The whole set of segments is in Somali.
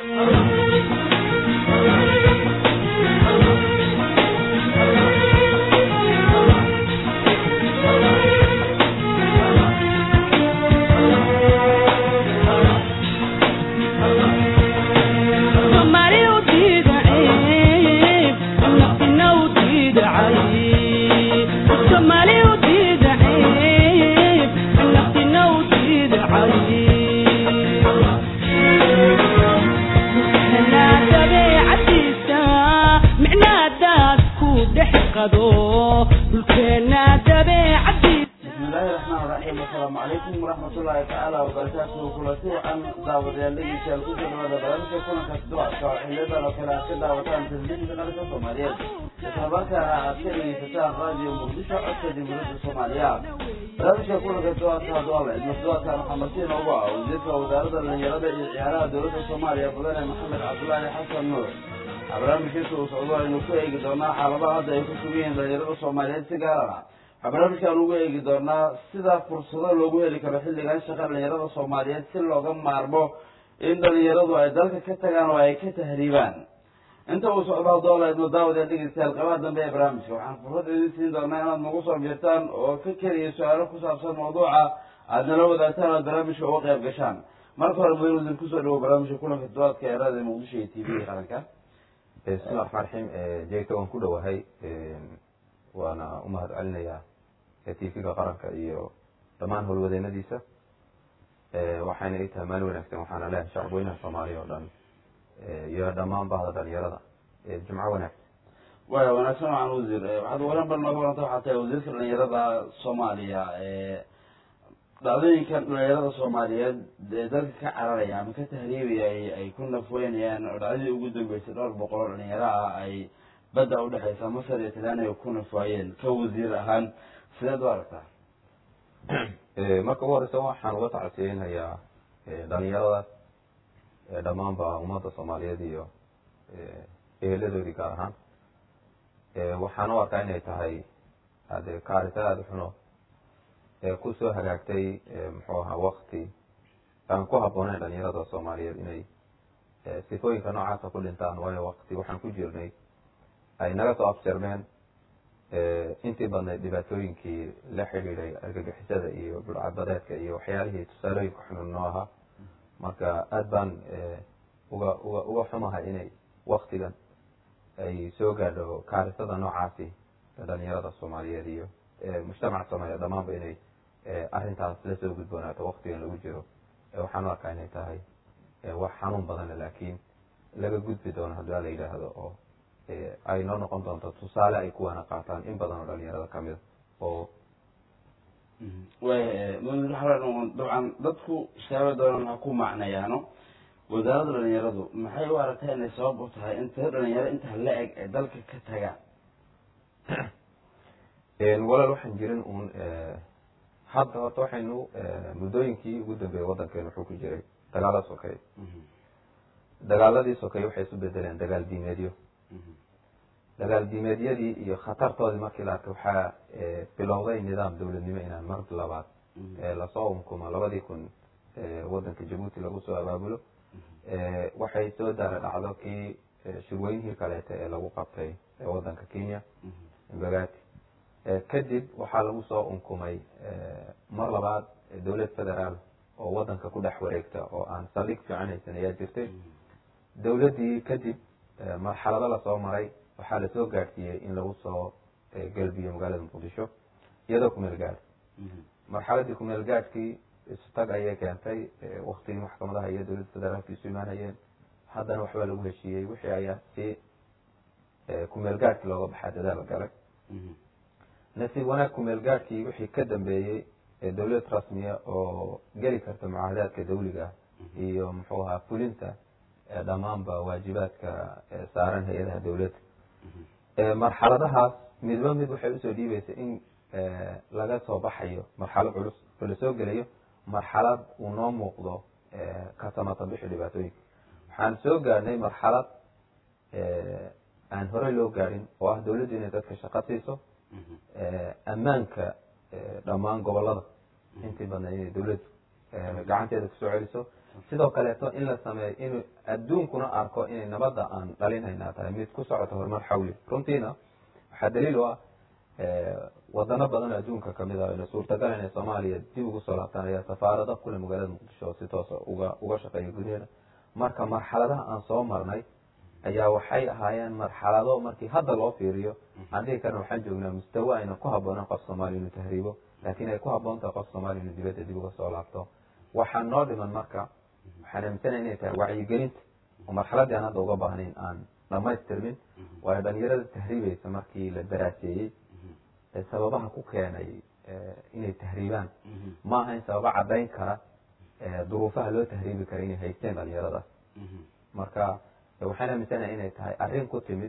barnaamijka kulanka duwaadka hadoole masduwaadka maxamedsiin ugu ah wasiirka wasaaradda dhalinyarada iyo ciyaaraha dowladda soomaaliya mudane maxamed cabdulaahi xasan nuur barnaamijkiisa uu socdo aynu ku eegi doonaa xaaladaha hadda ay ku sugan yihiin dhalinyarada soomaaliyeed si gaar ah waxaa barnaamijkan ugu eegi doonaa sida fursado loogu heli karo xilligan shaqa dhalinyarada soomaaliyeed si looga maarmo in dhalinyaradu ay dalka ka tagaan oo ay ka tahriibaan inta uu socdo haddoola idno daawadayaa dhegeystayaal qabaha dambe ee barnaamijka waxaan fursad idin siin doonaa inaad nagu soo biirtaan oo ka keliya su-aalo ku saabsan mawduuca aad nala wadaagtaan oad barnaamijka uga qayb gashaan marka hore mudan wasiir kusoo dhawo barnaamijka kulanka duwaadka ee raadiyo muqdisho iyo t v qaranka bismi lla raxmaan raxiim jegta waan ku dhowahay waana umahad celinayaa t v-ga qaranka iyo dhammaan howlwadeenadiisa waxayna ii tahay maalin wanaagsan waxaana leeyahay shacab weynaha soomaaliya oo dhan iyo dhammaan bahda dhalinyarada jumco wanaagsan waya wanaagsan waxaan wasiir waxaad waran bar nooga waranta waxaa tahay wasiirka dhalinyarada soomaaliya dhacdooyinkan dhalinyarada soomaaliyeed ee dalka ka cararaya ama ka tahriibaya ay ku nafweynayaan oo dhacdadii ugu dambeysay dhowr boqol oo dhalinyaro ah ay badda udhexeysa masar iyo talyaaniga ay ku nafwaayeen ka wasiir ahaan sideed u aragtaa marka ugu horeysa waxaan uga tacasiyeynayaa dhalinyaradaas dhammaanba ummadda soomaaliyeed iyo eheladoodii gaar ahaan waxaan u arkaa inay tahay ade kaarisa aada xuno kusoo hagaagtay muxuu ahaa wakti aan ku habbooneyn dhalinyarada soomaaliyeed inay sifooyinka noocaasa ku dhintaan waayo wakti waxaan ku jirnay ay naga soo absirmeen intii badnayd dhibaatooyinkii la xidhiiday argagixisada iyo bulcadbadeedka iyo waxyaalihii tusaalooyinka xunun noo ahaa marka aada baan uga uga uga xumahay inay waktigan ay soo gaadho kaarisada noocaasi dhalinyarada soomaaliyeed iyo mujtamaca soomaaliyeed dhamaanba inay arrintaas lasoo gudboonaato waktigan lagu jiro waxaan u arkaa inay tahay wax xanuun badana laakiin laga gudbi doono haddii la yidhaahdo oo ay noo noqon doonto tusaale ay kuwana qaataan in badan oo dhalinyarada kamida oo way dabcan dadku shaaba doonaan ha ku macnayaano wasaaradda dhalinyaradu maxay u aragtaa inay sabab u tahay in tiro dhalinyaro intaa la eg ee dalka ka tagaan walaal waxaan jirin uun hadda horta waxaynu muddooyinkii ugu dambeeyey waddankeenu wuxuu ku jiray dagaala sokeeye dagaaladii sokeeye waxay isu bedeleen dagaal diimeedyo dagaal diimeedyadii iyo khatartoodii markii la arkay waxaa bilowday nidaam dowladnimo inaan mar labaad lasoo unkumo labadii kun waddanka jabuuti lagu soo abaabulo waxay soo daara dhacdo kii shirweynihii kaleeta ee lagu qabtay waddanka kenya bagati kadib waxaa lagu soo unkumay mar labaad dowlad federaal oo waddanka ku dhex wareegta oo aan saldhig fiican haysan ayaa jirtay dowladdii kadib marxalado lasoo maray waxaa lasoo gaadhsiiyey in lagu soo galbiyo magaalada muqdisho iyadoo kumeel gaadh marxaladii kumeel gaadhkii istag ayay keentay waktigii maxkamadaha iyo dowladda federaalka isu imaanayeen haddana waxbaa lagu heshiiyey wixii ayaa si kumeel gaadhkii looga baxaa dadaal galay nasiib wanaag kumeel gaadhkii wixii ka dambeeyey dowlad rasmiya oo geli karta mucaahadaadka dawliga iyo muxuu ahaa fulinta dhammaanba waajibaadka saaran hay-adaha dowladda marxaladahaas midba mid waxay usoo dhiibaysa in laga soo baxayo marxalad culus oo lasoo gelayo marxalad uu noo muuqdo ka samata bixi dhibaatooyinka waxaan soo gaadhnay marxalad aan horey loo gaadhin oo ah dowladdu inay dadka shaqo siiso ammaanka dhammaan gobolada intii badna inay dowladdu gacanteeda kusoo celiso sidoo kaleeto in la sameeyo inuu adduunkuna arko inay nabadda aan dhalinayna tahay mid ku socota horumar xawli runtiina waxaa daliil u ah wadano badan oo adduunka kamid ah ina suurtagal inay soomaaliya dib ugu soo laabtaan ayaa safaarada kule magaalada muqdisho oo si toosa uga uga shaqeeya gudaheeda marka marxaladaha aan soo marnay ayaa waxay ahaayeen marxalado markii hadda loo fiiriyo aan dhihi karna waxaan joognaa mustawa ayna ku habooneen qof soomaaliya inuu tahriibo laakiin ay ku haboon tahay qof soomaaliya inuu dibadda dib uga soo laabto waxaa noo dhiman marka waxaan aaminsanaya inay tahay wacyigelinta oo marxaladii aan hadda uga baahnayn aan dhamaystirmin waayo dhalinyarada tahriibaysa markii la daraaseeyey sababaha ku keenay inay tahriibaan ma ahayn sababo caddayn kara duruufaha loo tahriibi kara inay haysteen dhalinyaradaas marka waxaan aaminsanahay inay tahay arrin ku timid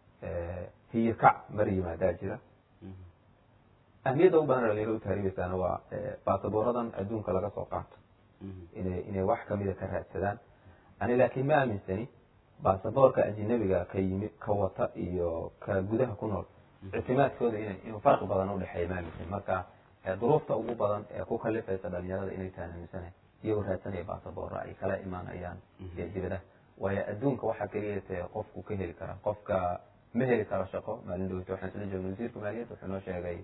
hiyikac mar yimaadaa jira ahmiyadda u badan dhalinyarada u tahriibaysaana waa baasabooradan adduunka laga soo qaato inay inay wax kamida ka raadsadaan ani laakiin ma aaminsani baasaboorka ajinabiga ka yimi ka wata iyo ka gudaha ku nool ictimaadkooda ina inuu farqi badan udhexeeya ma aaminsan marka duruufta ugu badan ee ku kalifaysa dhalinyarada inay tahan aaminsanahay iyagoo raadsanaya baasaboora ay kala imaanayaan dibadaha waayo adduunka waxaa keliya te qofku ka heli kara qofka ma heli karo shaqo maalin dhaweyta waxaan isla joogna wasiirka maaliyadda wuxuu noo sheegay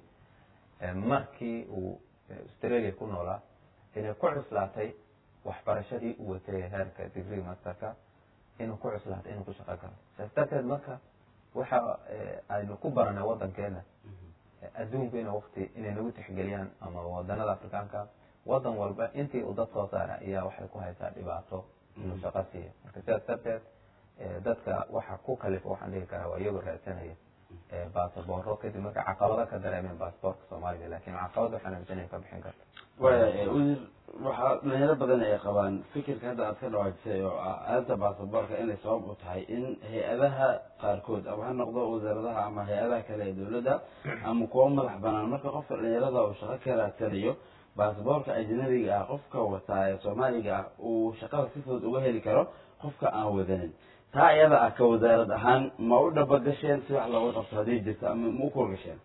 markii uu australia ku noolaa inay ku cuslaatay waxbarashadii u watay heerka degree masterka inuu ku cuslaatay inuu ku shaqo galo saas darteed marka waxa aynu ku baranay wadankeena adduunku ina wakti inay nagu tixgeliyaan ama wadanada afrikaanka wadan walba intii uu dad soo saara ayaa waxay ku haysaa dhibaato inuu shaqo siiya marka sidaas darteed dadka waxa ku kalifa waxaan dhihi karaa waa iyagoo raadsanaya basabooro kadib marka caqabado ka dareemeen basaboorka soomaaliga lakin caqabad waxaan aaminsanaya ka bixin karta waya wasiir waxaa dhalinyaro badan ay qabaan fikirka hadda aad ka dhawaajisay oo ah arinta baasaboorka inay sabab u tahay in hay-adaha qaarkood ama ha noqdo wasaaradaha ama hay-adaha kale ee dawladda ama kuwa madax banaan marka qofka dhalinyarada uu shaqo ka raadsanayo baasaboorka ajnabiga ah qofka wataa ee soomaaliga ah uu shaqada si fudud uga heli karo qofka aan wadanin taa iyada ah ka wasaarad ahaan ma u dhabagasheen si wax looga qabto haddii jirto ama ma u kurgasheen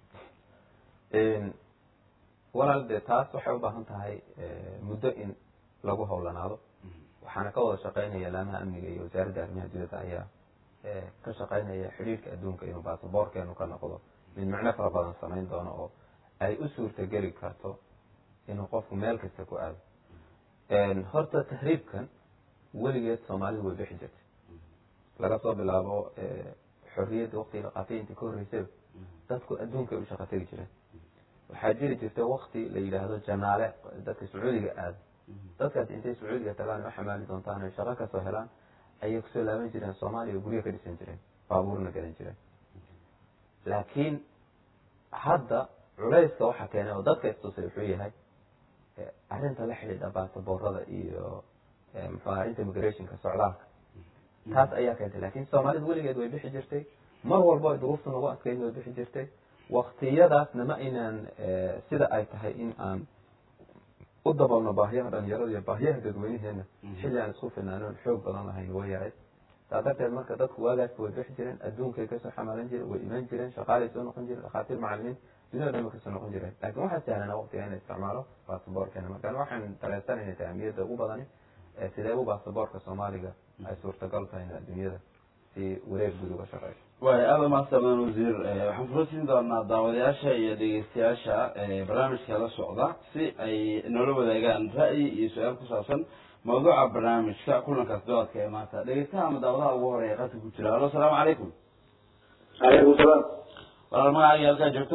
walaal dee taas waxay u baahan tahay muddo in lagu howlanaado waxaana ka wada shaqeynaya laamaha amniga iyo wasaaradda arrimaha dibadda ayaa ka shaqeynaya xidhiirka adduunka inuu baasaboorkeenu ka noqdo mid macno fara badan samayn doono oo ay u suurtageli karto inuu qofku meel kasta ku aado horta tahriibkan weligeed soomaalidu way bixi jirtay laga soo bilaabo xorriyadda waqtiga la qaatay intii ka horreysay dadku adduunka ay u shaqa tegi jireen waxaa jiri jirta wakti la yidhaahdo janaale dadka sacuudiga aada dadkaas intay sacuudiga tagaan u xamaali doontaan ay shaqo kasoo helaan ayay kusoo laaban jireen soomaaliya oo guryo ka dhisan jireen baabuurna galan jireen laakiin hadda culayska waxaa keenay oo dadka istusay wuxuu yahay arrinta la xidhiidha baasaboorada iyo muxuu aha arrinta immigrationka socdaalka taas ayaa keentay lakin soomaalidu weligeed way bixi jirtay mar walbo ay duruufta nagu adkeyd way bixi jirtay waktiyadaasna ma aynaan sida ay tahay in aan u dabalno baahiyaha dhalinyarada iyo baahiyaha dadweynaheena xilli aan isku finaanoon xoog badan lahayn way yarayd saa darteed marka dadku waagaasba way bixi jireen adduunkay kasoo xamaalan jireen way iman jireen shaqaalay soo noqon jireen dhakhaatiir macalimiin dunida dhan bay kasoo noqon jireen lakin waxaa sahlana waqtiga in la isticmaalo baasaboorkeena marka waxaan dareensanayna taamiyadda ugu badani sidee u baasaboorka soomaaliga ay suurtagal tahay in adduunyada si wareeg guud uga shaqeyso waay aada mahadsanan wasiir waxaan kula siin doonaa daawadayaasha iyo dhegeystayaasha barnaamijka la socda si ay noola wadaagaan ra'yi iyo su-aal ku saabsan mawduuca barnaamijka kulankaas doodka ee maanta dhegeystaha ama daawadaha ugu horeeya qadka ku jira alo asalaamu calaykum calaykum salaam walaal magacaaga halkaa joogto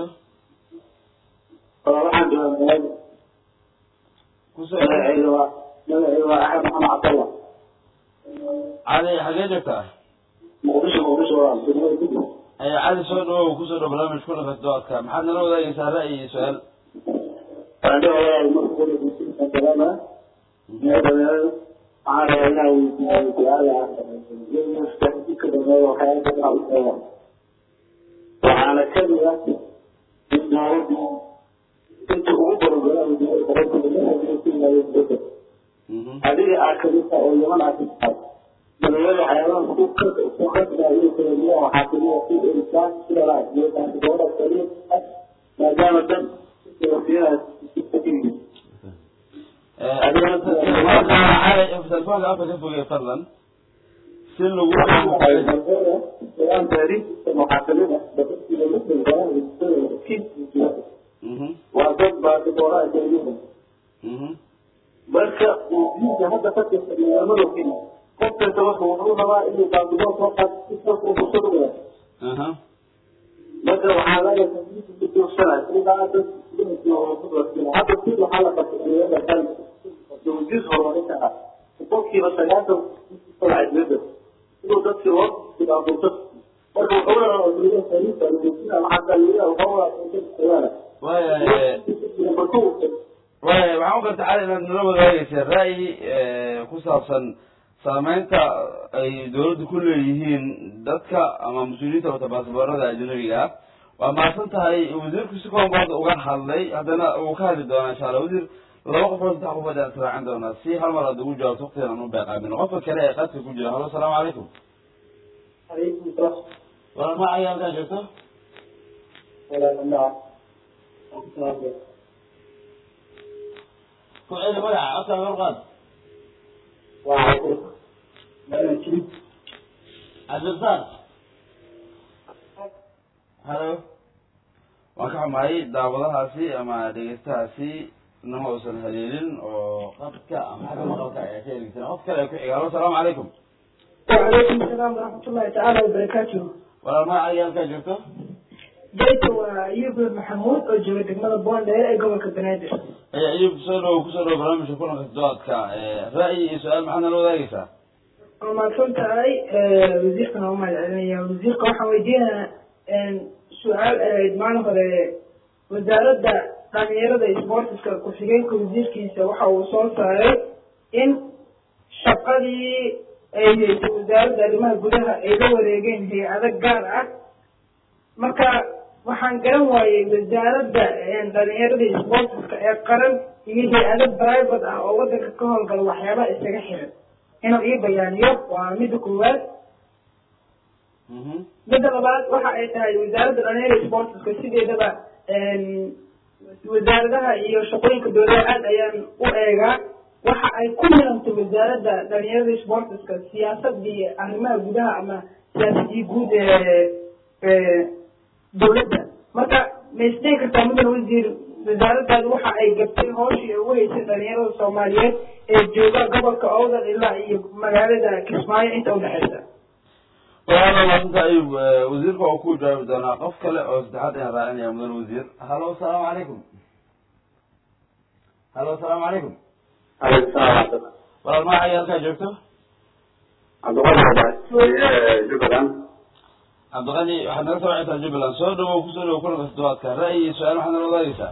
waxaan joogaa kusoo magacayga waa magacayga waa axmed maxamed cabdallah cali xagee joogtaa muqdisho muqdisho waa degmada kudib cali soo dhawow kusoo dhow barnaamij kulankaas doodka maxaad nala wadaagaysaa ra'yi iyo su-aal waxaan dhihayaa marka kule salaama iyo dhalinyarada waxaan rabaa inaa weydiiyo su-aala ka dambeeya waxyaala badan u sheega waxaana kamid ah in dowladdu inta ugu barogolaa dowladda adiga aa kamidta oo yaman aa kamidtahay dhalinyarada waxyaabaha ku ku khasbaayo kaladuwan waxaa kamida ku erisaa sidaa iyo baasaboora kaliya maadaama dan telefoonka afka ka fogey fadlan si lagu Dalam dari memahami dapat tidak mungkin orang itu kita Mhm, wajib bagi orang itu. mhm. Marka uu hadda ka tirsanyaamada kina qofka sababta wuxuu rabaa inuu baabido faqad isagoo kusoo Aha. marka waxaa laga kutuursana sidaa dad hadda si waxaa la qabtay kan dowjis horumarinta ah boqolkiiba sagaashan socodmada inuu dadkii hor sidaabuto marka wuxuu rabaa dowlada sariifta sida waxaa kaliya wuxuu rabaa waaya waaya waxaan u garta cali inaad nala wadaagaysa ra'yi ku saabsan saameynta ay dawladdu ku leeyihiin dadka ama mas-uuliyiinta wata baasboorada ajnabiga ah waa mahadsan tahay wasiirku si koonbood uga hadlay haddana uu ka hadli doonaa insha allah wasiir laba qofood saddex qofood aan israacin doonaa si hal mar aad ugu jawaabto waqtigan aan u beeqaamin qofka kale ee qadka ku jira halo asalaamu calaykum عليكم السلام walaal ma ayaa halkaa joogto ولا لا ku celi magaca afka warqaad وعليكم السلام cabdirasaaq halo waan ka xumahay daawadahaasi ama dhegeystahaasi nama uusan haleelin oo qadka ama xagga maqalka ayaa ka eegeysan qof kale ku xiga halo asalaamu calaykum وعليكم السلام ورحمة الله تعالى وبركاته walaal ma ayaa halkaa joogto جيت وأيوب محمود وجوي دقمة بوند ee gobolka banaadir aya ayub kusoo dhow kusoo dhow barnaamijka kulanka doodka ra'yi iyo su-aal maxaad nala wadaagaysaa waa mahadsan tahay wasiirkan waa mahad celinaya wasiirka waxaan weydiinayaa su-aal ahayd maalin hore wasaaradda dhalinyarada isboortiska ku-xigeenka wasiirkiisa waxa uu soo saaray in shaqadii ay haysay wasaaradda arrimaha gudaha ay la wareegeen hay-ado gaar ah marka waxaan garan waayey wasaaradda dhalinyarada isboortiska ee qaran iyo hay-ado private ah oo wadanka ka howlgala waxyaabaha isaga xiran inuu ii bayaaniyo waa midda koowaad midda labaad waxa ay tahay wasaaradda dhalinyarada isboortiska sideedaba wasaaradaha iyo shaqooyinka dowlada aad ayaan u eegaa waxa ay ku milantay wasaaradda dhalinyarada isboortiska siyaasadii arrimaha gudaha ama siyaasadii guud ee dowladda marka ma isdhihi kartaa mudan wasiir wasaaradaadu waxa ay gabtay hooshii ay ugu haysay dhalinyarada soomaaliyeed ee jooga gobolka owdal ilaa iyo magaalada kismaayo inta udhexeysa walaal maasanta ayub wasiirka oo ku jawaabi doonaa qof kale oo saddexaad ayaan raacinaya mudan wasiir halo asalaamu calaykum halo asalaamu calaykum عليكم السلام walaal ma ayaa halkaa joogto عبد الله جبران cabdiqani waxaad naga soo wacaysaa jubbaland soo dhawow kusoo dhawow kulanka toddobaadka ra'yi iyo su-aal maxaad nala wadaagaysaa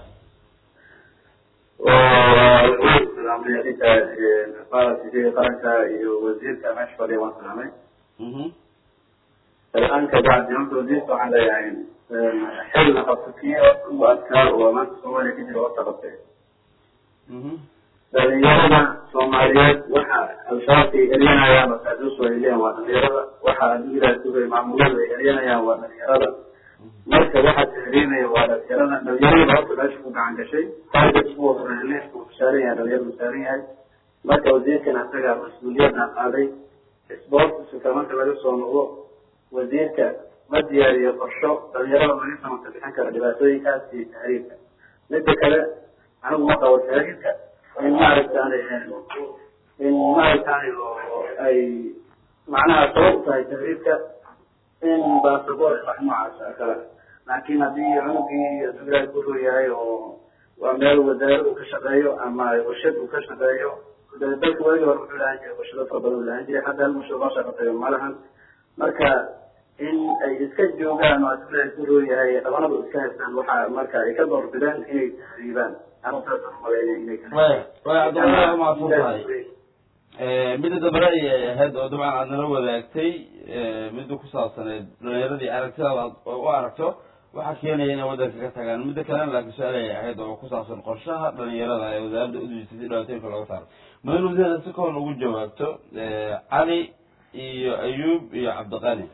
qaranka iyo wasiirka meesha fadhiya waan salaamay mhm الآن كبعد يوم توديت على يعني حل خطتية وأذكار وما تسوى لك في وقت خطية mhm dhalinyarada soomaaliyeed waxa al-shabaabka ay eryanayaan masaajuus way leeyihin waa dhalinyarada waxa adigilaasugay maamulada ay eryanayaan waa dhalinyarada marka waxa tahriinaya waa dhalinyarada dhalinyarada horta meesha ku gacan gashay leesku saaran yahay dhalinyaradu saaran yahay marka wasiirkan asaga mas-uuliyadna qaaday sportska marka laga soo noqdo wasiirka ma diyaariyo qorsho dhalinyarada laga samata bixin kara dhibaatooyinkaas iyo tahriirka midda kale anigu ma qabo tahriirka in maaragtaan in maaragtaan ay macnaha sabab u tahay tahriirka in basaboor wax noocaas kale laakiin haddii cunugii dugraad ku roo yahay oo waa meel wasaarad uu ka shaqeeyo ama warshad uu ka shaqeeyo dalka waagi hore wuxuu lahaan jiray warshado fara badan lahaan jiray hadda hal warshad loo shaqeeyo ma lahan marka in ay iska joogaan oo dugraad ku roo yahay dhabanadu iska haystaan waxa marka ay ka doorbidaan inay tahriibaan arrintaas malaynaya inay waya waya cabdiqani waa mahadsan tahay midda dambe ra'yi ay ahayd oo dabcan aad nala wadaagtay midda ku saabsaneed dhalinyaradii aragtidaada aad u aragto waxaa keenaya inay wadanka ka tagaan midda kalena laakiin su-aal ay ahayd oo ku saabsan qorshaha dhalinyarada ee wasaaradda udujisay si dhibaatooyinka looga saaro mudan wasiirada si koon ugu jawaabto cali iyo ayuub iyo cabdiqani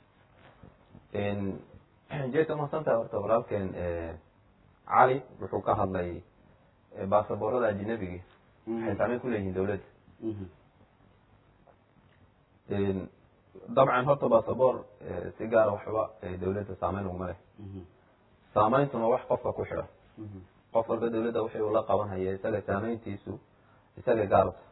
jeeta mahadsantahay horta walaalkeen cali wuxuu ka hadlay baasaboorada ajinabiga waxay saameyn ku leeyihiin dawladda dabcan horta basaboor si gaara waxba dawladda saameyn uguma leh saameyntuna wax qofka ku xidhan qof walba dawladda wixii uu la qabanhaya isaga saameyntiisu isaga gaarta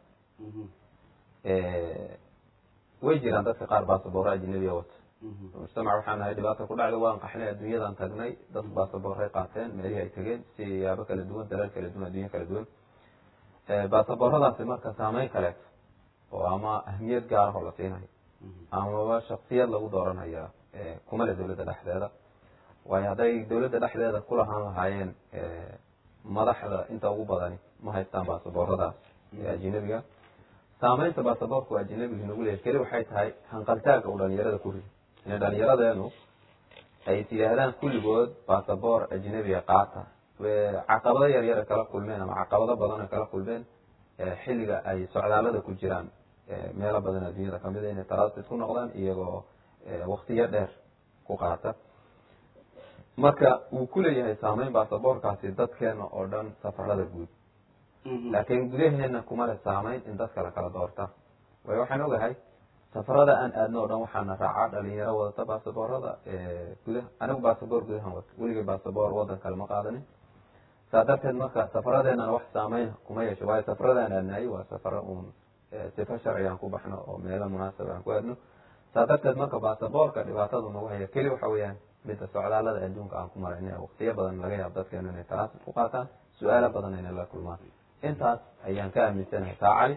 way jiraan dadka qaar basaboora ajnabiya wata mujtamac waxaan nahay dhibaata ku dhacday waan qaxnay adduunyadan tagnay dad basaboorray qaateen meelihii ay tegeen siyaabo kala duwan dalal kala duwan addunya kala duwan basabooradaasi marka saameyn kaleeto oo ama ahmiyad gaara oo la siinayo amaba shaksiyad lagu dooranaya kumale dawladda dhexdeeda waayo hadday dawladda dhexdeeda ku lahaan lahaayeen madaxda inta ugu badani ma haystaan basabooradaas ajnabiga saameynta basaboorku ajnabiga nagu leeyahy keli waxay tahay hanqaltaaga uu dhalinyarada ku rido inay dhalinyaradeenu ay is yidhaahdaan kulligood basaboor ajnabiga qaata caqabado yaryara kala kulmeen ama caqabado badan kala kulmeen xilliga ay socdaalada ku jiraan meelo badan adduunyada kamid a inay transit ku noqdaan iyagoo waktiyo dheer ku qaata marka wuu kuleeyahay saameyn basaboorkaasi dadkeena oo dhan safarada guud laakiin gudaheena kuma le saameyn in dadka la kala doorta waayo waxaan ogahay safarada aan aadno o dhan waxaana raacaa dhalinyaro wadata basaboorada gudaha anigu basaboor gudahan wato weligay basaboor wadan kale ma qaadanin saa darteed marka safaradeenana wax saameyn kuma yeesho waayo safaradaan aadnaayay waa safaro uun sifa sharci aan ku baxno oo meelo munaasab aan ku aadno saa darteed marka basaboorka dhibaatadu nagu haya keli waxa weeyaan midda socdaalada adduunka aan ku marayna waktiyo badan laga yaabo dadkeenu inay transit ku qaataan su-aalo badan inay la kulmaan intaas ayaan ka aaminsanahay taa cali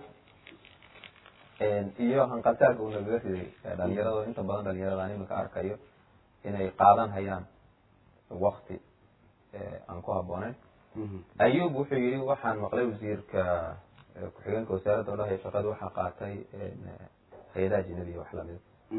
iyo hanqaltaaga uu nagaga riday dhalinyarado inta badan dhalinyarada aan iminka arkayo inay qaadan hayaan wakti aan ku habbooneyn ayub wuxuu yihi waxaan maqlay wasiirka ku-xigeenka wasaaradda odhahaya shaqada waxaa qaatay hay-adaha ajnabiya wax lamida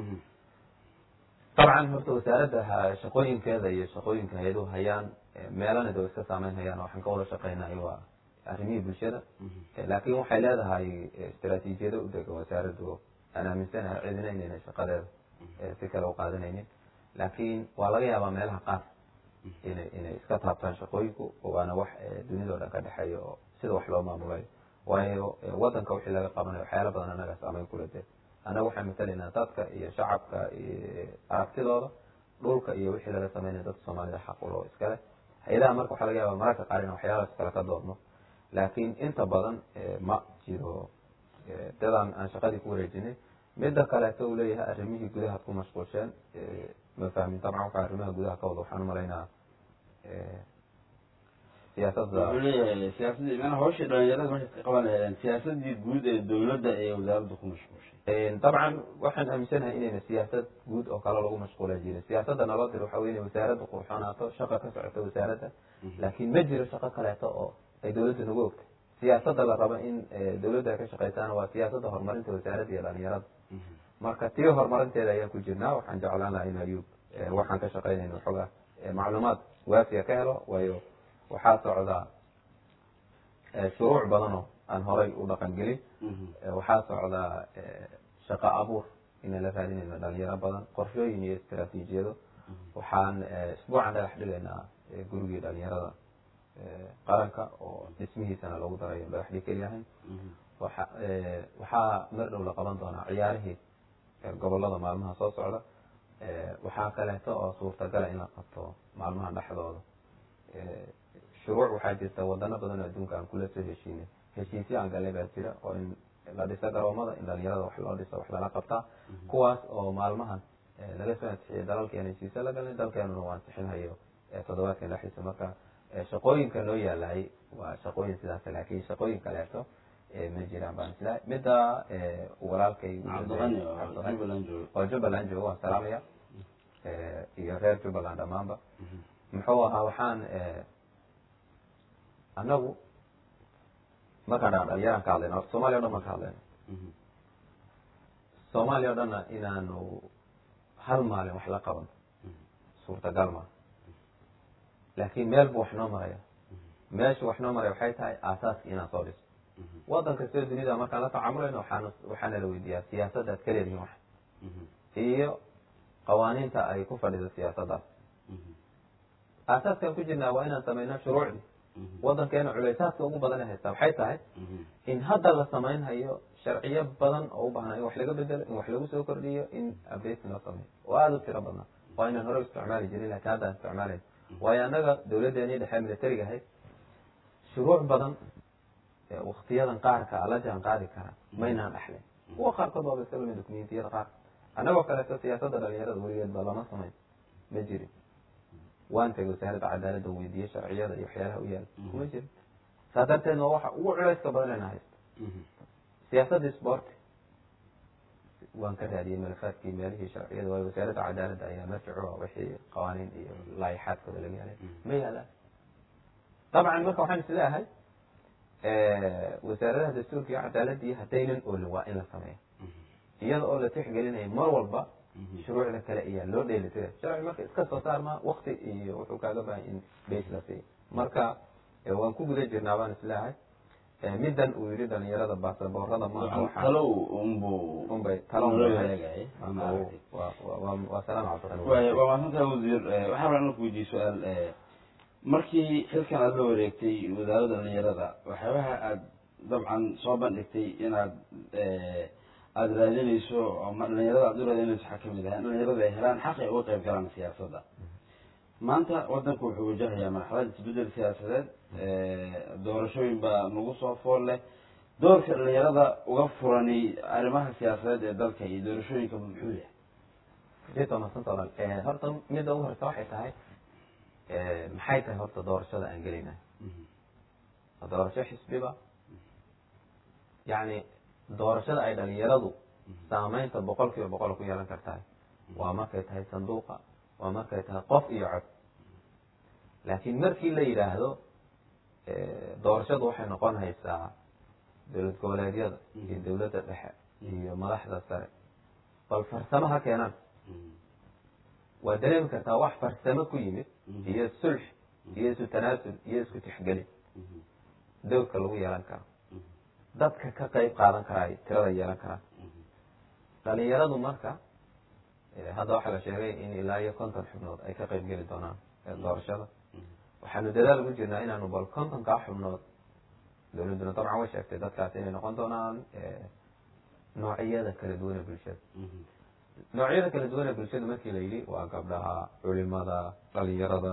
dabcan horta wasaaradda shaqooyinkeeda iyo shaqooyinka hay-aduhu hayaan meelana de iska saameyn hayaan waxaan ka wada shaqeynayo waa arrimihii bulshada laakin waxay leedahay istraatiijiyado u degan wasaaraddu aan aaminsanahay cidina inayna shaqadeeda si kale u qaadanaynin laakin waa laga yaabaa meelaha qaar inay inay iska taabtaan shaqooyinku waana wax dunida o dhan ka dhexeeya oo sida wax loo maamulayo waayo wadanka wixii laga qabanayo waxyaala badan anaga saameyn kula dee annaga waxaan matalaynaa dadka iyo shacabka iyo aragtidooda dhulka iyo wixii laga sameynaya dadka soomaalida xaqulo iskale hay-adaha marka waxaa laga yaaba mararka qaar in waxyaalaas kale ka doodno laakin inta badan ma jiro dadaan aan shaqadii ku wareejinay midda kaleeto uu leeyahay arrimihii gudahaad ku mashquulsheen ma fahmin dabcan waxa arrimaha gudaha ka wada waxaan umalaynaa siyaasadda wuxuu leeyahay siyaasadii mana hawshii dhalinyarada markay ka qabanayaan siyaasadii guud ee dawladda ee wasaaradda ku mashquulshay dabcan waxaan aaminsanahay inayna siyaasad guud oo kale lagu mashquula jirin siyaasadda naloo dir waxa wey inay wasaaradda qurxoonaato shaqa ka socoto wasaaradda laakin ma jiro shaqo kaleeto oo ay dawladda nagu ogtay siyaasadda la rabo in dawladda ay ka shaqeysaana waa siyaasadda horumarinta wasaaradda iyo dhalinyarada marka tii horumarinteeda ayaan ku jirnaa waxaan jeclaan lahaa in ayub waxaan ka shaqeynayna waxoogaa macluumaad waafiya ka helo waayo waxaa socdaa shuruuc badan oo aan horay u dhaqan gelin waxaa socdaa shaqo abuur inaan la raadinayno dhalinyaro badan qorshooyin iyo istraatiijiyado waxaan isbuucan dhagax dhigaynaa gurigii dhalinyarada qaranka oo dhismihiisana lagu darayo dhagax dhig keliyahayn waxa waxaa mar dhow la qaban doonaa ciyaarihii gobolada maalmaha soo socda waxaa kaleeto oo suurtagala in la qabto maalmaha dhexdooda shuruuc waxaa jirta wadano badan oo adduunka aan kula soo heshiinay heshiisyo aan galay baa jira oo in la dhiso garoomada in dhalinyarada wax loo dhiso wax lala qabtaa kuwaas oo maalmahan laga soo ansixiyay dalalkeena heshiisyo la galnay dalkeenuna waa ansixinhayo toddobaadkan dhexdiisa marka shaqooyinka loo yaalay waa shaqooyin sidaas laakiin shaqooyin kaleeto ma jiraan baan isla midda walaalkay cabdiqani oo jubbaland jooga oo jubbaland jooga waan salaamaya iyo reer jubbaland dhammaanba muxuu ahaa waxaan annagu markaan dhaa dhalinyaraan ka hadlayna horta soomaliya o dhan baan ka hadlayna soomaaliya o dhanna inaanu hal maalin wax la qaban suurtagal maa laakin meel bu wax noo maraya meesha wax noo maraya waxay tahay aasaaski inaan soo dhiso wadan kastoo dunida markaan la tacaamulayno waxaan waxaana la weydiiyaa siyaasadda ad ka leedihin wax iyo qawaaniinta ay ku fadhido siyaasaddaas aasaaskaan ku jirnaa waa inaan samayno shuruucdii wadankeena culeysaadka ugu badan ee haystaa waxay tahay in hadda la samaynhayo sharciyo badan oo u baahnaa in wax laga bedelo in wax lagu soo kordhiyo in updating loo sameeyo oo aada u tiro badnaa waa inaan hore isticmaali jirin lakin haddaan isticmaalayn waayo annaga dawladdeeni dhexe militariga ahayd shuruuc badan waktiyadan qaarka ala jaan qaadi kara maynaan dhexlin kuwa qaarkood waaba iska lumid dukumentiyada qaar annagoo kaleeto siyaasadda dhalinyarada weligeed ba lama samayn ma jirin waan tegay wasaaradda cadaaladda weydiiyey sharciyada iyo waxyaalaha u yaala kuma jirin saa darteed waa waxa ugu culayska badan ena haysto siyaasadda sporti waan ka raadiyey malafaadkii meelihii sharciyada waayo wasaaradda cadaaladda ayaa marjicu wixii qawaaniin iyo laayaxaadkooda laga helay ma yaalaan dabcan marka waxaan is leeyahay wasaaradaha dastuurka iyo cadaaladii haddaynan oolin waa in la sameeyo iyada oo la tixgelinayo mar walba shuruucda kale ayaa loo dheelitira sharci marka iska soo saarma wakti iyo wuxuu kaaga baahan in base la siiyo marka waan ku guda jirnaa baan isleeyahay middan uu yidhi dhalinyarada baasaboorada maaha waxaa talow unbu unbay talo talo loo hagaagay waa salaam cabdiqani waay waa mahadsantahay wasiir waxaa rabaa inaan ku weydiiye su-aal markii xilkan aada la wareegtay wasaaradda dhalinyarada waxyaabaha aada dabcan soo bandhigtay inaad aada raadinayso ama dhalinyarada aada u raadinayso waxaa kamid ah in dhalinyarada ay helaan xaq ay uga qayb galaan siyaasadda maanta wadanku wuxuu wajahayaa marxalad isbedel siyaasadeed doorashooyin baa nagu soo fool leh doorka dhalinyarada uga furani arrimaha siyaasadeed ee dalka iyo doorashooyinka muxuu yahay jito madsanta walaal horta midda ugu horeysa waxay tahay maxay tahay horta doorashada aan gelaynahay doorasho xisbiba yacni doorashada ay dhalinyaradu saameynta boqol kiiba boqol ku yeelan kartahay waa markay tahay sanduuqa waa markay tahay qof iyo cod laakiin markii la yidhaahdo doorashadu waxay noqon haysaa dowlad goboleedyada iyo dowladda dhexe iyo madaxda sare bal farsamo ha keenaan waa dareemi kartaa wax farsamo ku yimid iyo sulx iyo isu tanaasul iyo isku tixgelin dowlka lagu yeelan karo dadka ka qayb qaadan karaay tirada yeelan karaan dhalinyaradu marka hadda waxaa la sheegay in ilaa iyo konton xubnood ay ka qayb geli doonaan doorashada waxaanu dadaal ugu jirnaa inaanu bal kontonkaa xubnood dowladduna dabcan way sheegtay dadkaas inay noqon doonaan noocyada kala duwan ee bulshada noocyada kala duwan ee bulshada markii la yidhi waa gabdhaha culimada dhalinyarada